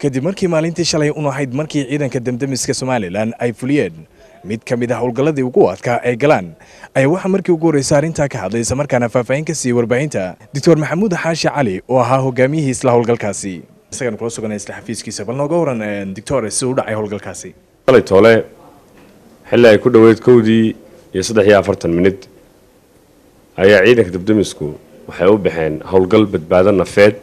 kadib markii maalintii shalay un ahayd markii ciidanka damdamiska somalilan ay fuliyeen mid ka mid ah howlgalladii ugu adkaa ay galaan ayaa waxaa markii ugu horreysa arrintaa ka hadlay isla markaana faahfaahin ka siiyey warbaahinta doctor maxamuud xaashi cali oo ahaa hogaamiyihii isla howlgalkaasi isagaan kula suganay isla xafiiskiisa bal nooga waran doctor si u dhacay howlgalkaasi shalay toole xilli ay ku dhoweyd kowdii iyo saddex iyo afartan minid ayaa ciidanka dabdamisku waxay u baxeen howlgal badbaado nafeed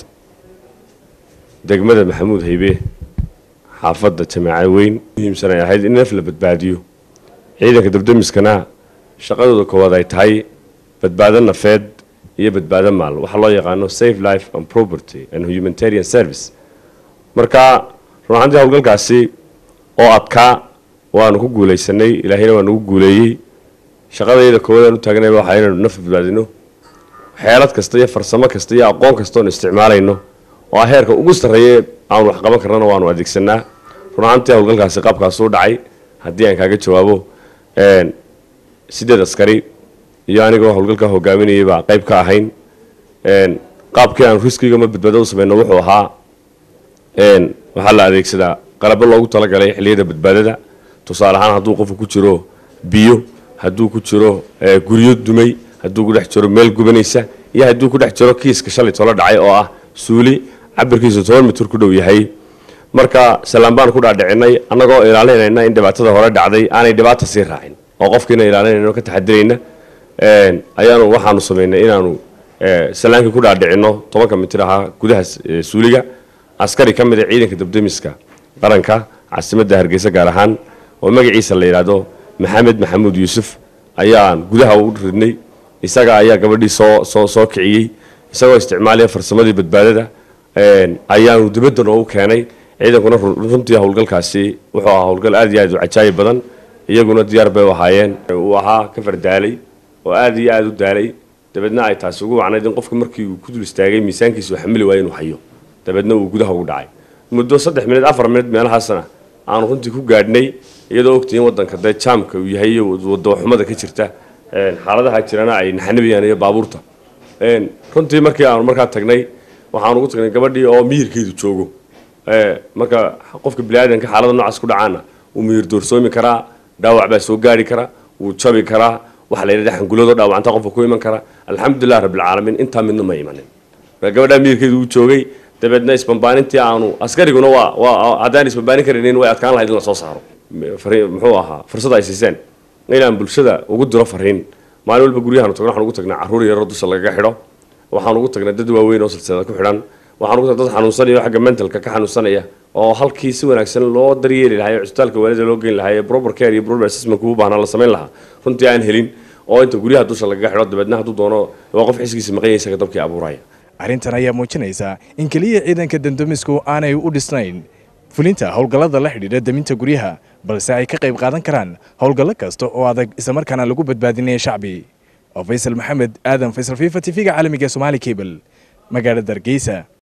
degmada maxamuud haybe xaafadda jamaaca weyn muhiimsan ay ahayd in naf la badbaadiyo ciidanka dabdamiskana shaqadooda koowaad ay tahay badbaado nafeed iyo badbaado maal waxaa loo yaqaano safe life and property and humanitarian service marka run ahaantii howlgalkaasi oo adkaa waanu ku guulaysanay ilaahayna waa nagu guuleeyey shaqadayda koowaadaan u taagnayba waxaa inaynu naf badbaadino xeelad kasta iyo farsamo kasta iyo aqoon kasta oonu isticmaalayno oo ah heerka ugu sarreeye aanu wax qaban karnana waanu adeegsanaa run ahaantii howlgalkaasi qaabkaasuu dhacay haddii aan kaaga jawaabo sideed askari iyo anigoo howlgalka hogaaminayay baa qayb ka ahayn qaabkii aan riskiga ma badbaado u samayno wuxuu ahaa waxaa la adeegsadaa qalabo loogu talagalay xilliyada badbaadada tusaale ahaan hadduu qofku ku jiro biyo hadduu ku jiro guryo dumay hadduu ku dhex jiro meel gubanaysa iyo hadduu ku dhex jiro kiiska shalay tolo dhacay oo ah suuli cabirkiisu toban mitir ku dhow yahay marka salaan baan ku dhaadhicinay annagoo ilaalinayna in dhibaatada hore dhacday aanay dhibaata sii raacin oo qofkiina ilaalinayno ka taxadirayna ayaanu waxaanu samaynay inaanu salaankii ku dhaadhicino tobanka mitir ahaa gudaha suuliga askari ka mid a ciidanka dabdamiska qaranka caasimadda hargeysa gaar ahaan oo magaciisa la yidhaahdo maxamed maxamuud yuusuf ayaan gudaha u ridnay isaga ayaa gabadhii soo soo soo kiciyey isagoo isticmaalaya farsamadii badbaadada ayaanu dibadda noogu keenay ciidankuna runtii howlgalkaasi wuxuu ahaa howlgal aad iyo aad u cajaayib badan iyaguna diyaar bay u ahaayeen uu ahaa ka fardaalay oo aad iyo aada u daalay dabeedna ay taasi ugu wacnayd in qofka markii uu ku dul istaagay miisaankiisa uu xamili waaya inuu hayo dabeedna uu gudaha ugu dhacay muddo saddex minid afar minid meelahaasna aanu runtii ku gaadhnay iyadoo ogtihiin waddanka dee jaamka uu yahay iyo wadaxumada ka jirta xaaladaha jirana ay naxanabayaan iyo baabuurta runtii markii aanu markaa tagnay waxaanu ugu tagnay gabadhii oo miyirkeedu joogo marka qofka biniaadanka xaalada noocaas ku dhacaana wuu miyir doorsoomi karaa dhaawac baa soo gaari kara wuu jabi karaa waxa la yidhahda xanguladoo dhaawacanta qofka ku iman kara alxamdulilah rabbilcaalamiin intaa midna ma imanin gabadhaa miyirkeedu uu joogay dabeedna isbambaanintii aanu askariguna waa waa haddaan isbambaanin karaynin way adkaan lahayd in la soo saaro muxuu ahaa fursad ay siiseen inaan bulshada ugu diro fariin maalin walba guryahaanu tagno waxaan ugu tagnaa carruur yaroo dusha lagaga xidho waxaan ugu tagnaa dad waaweyn oo silsilada ku xidhan waxaan ugu tagnaa dad xanuunsanaya oo xagga mentalka ka xanuunsanaya oo halkii si wanaagsan loo daryeeli lahaa ee cusbitaalka waalida loo geyn lahaa ee proper care iyo proper assessment u baahnaa la samayn lahaa runtii aan helin oo inta guryaha dusha lagaga xidho dabeedna hadduu doono waa qof xisgiisa maqan yahay isaga dabkii abuuraya arrintan ayaa muujinaysa in keliya ciidanka damdamisku aanay u dhisnayn fulinta howlgallada la xidhiidha deminta guryaha balse ay ka qayb qaadan karaan howlgallo kasta oo adag islamarkaana lagu badbaadinaya shacbi oo faysal maxamed aadan faysal fifa t v-ga caalamiga somaali cable magaalada hargeysa